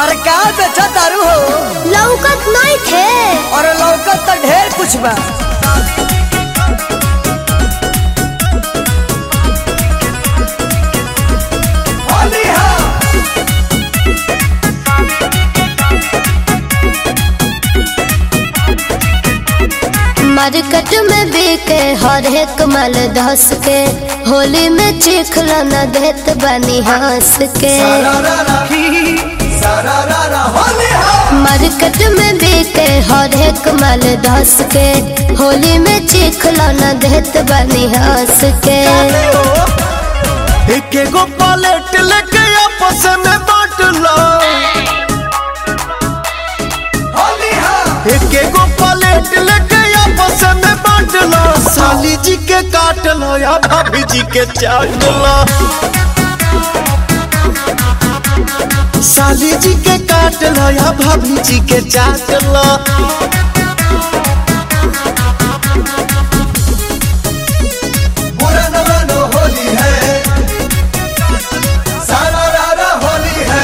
अरे का बेचा दारू हो लौकत नहीं थे और लौकत तो ढेर कुछ बा मार्केट में बिके हर एक माल धस के होली में चिखला न देत बनी हंस के मार्केट में बिके हर एक माल धस के होली में चिखला न देत बनी हंस के एक एगो पलेट लेके आपस में बांट लो एक एगो पलेट लेके आपस में बांट लो साली जी के काट लो या भाभी जी के चाट लो साली जी के काट लो या भाभी जी के चाट लो बुरा न मानो होली है सारा रारा होली है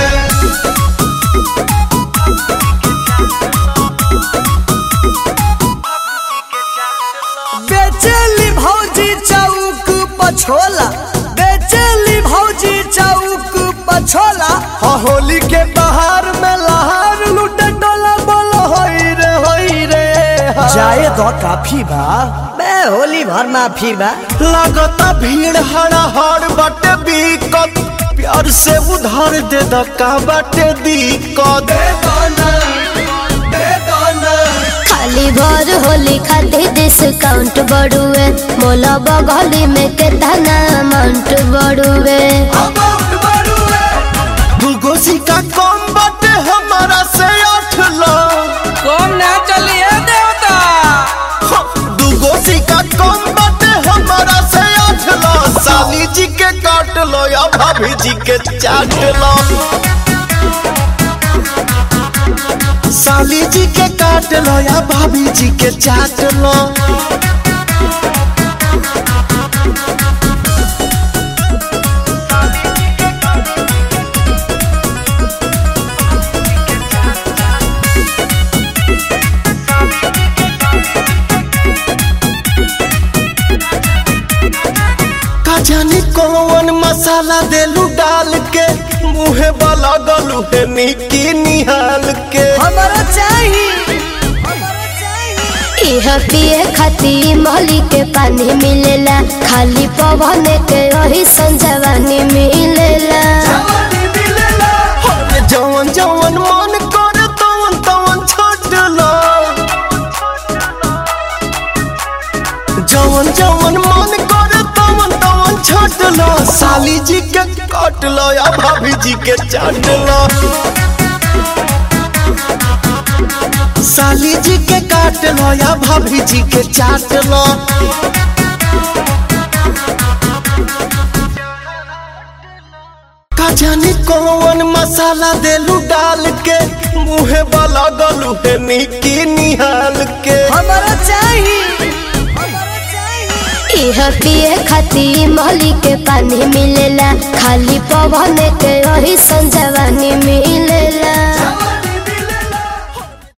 बेचेली भौजी चौक पछोला बेचेली भौजी चौक पछोला हाँ, होली के बाहर में लहार लूटे डोला बोलो होई रे होई रे हाँ। जाए तो काफी बा बे होली भर माफी बा लगता भीड़ हड़ा हड़ बटे बीकत प्यार से उधार दे दका बटे दिक्कत बेगाना बेगाना खाली भर होली खातिर डिस्काउंट बढ़ुए मोला बगली में कितना अमाउंट बढ़ुए अमाउंट बढ़ुए दूगो सिक्का कम बटे हमारा से आठ लो कम ना चलिए देवता हाँ, दूगो सिक्का कम बटे हमारा से आठ लो साली जी के काट लो या भाभी जी के चाट लो साली जी के काट लो या भाभी जी के चाट लो का जाने कौन मसाला देलू डाल के मुहे वाला गलू है निकी निहाल के हमारा चाहिए हमारा चाहिए यह पिए खातिर मोली के पानी मिलेला खाली पवन के वही संजवानी मिलेला जवानी मिलेला अरे जवन जवन मन करे तवन तवन छोट लो जवन जवन मन करे तवन तवन छोट लो साली जी के काट लो या भाभी जी के चाट लो साली जी के काट लो या भाभी जी के चाट लो का जाने कौन मसाला देलू डाल के मुहे वाला गलू है निकी निहाल के हमारा चाहिए हमारा चाहिए यह पिए खातिर मोली के पानी मिलेला खाली पवन के वही संजवानी मिलेला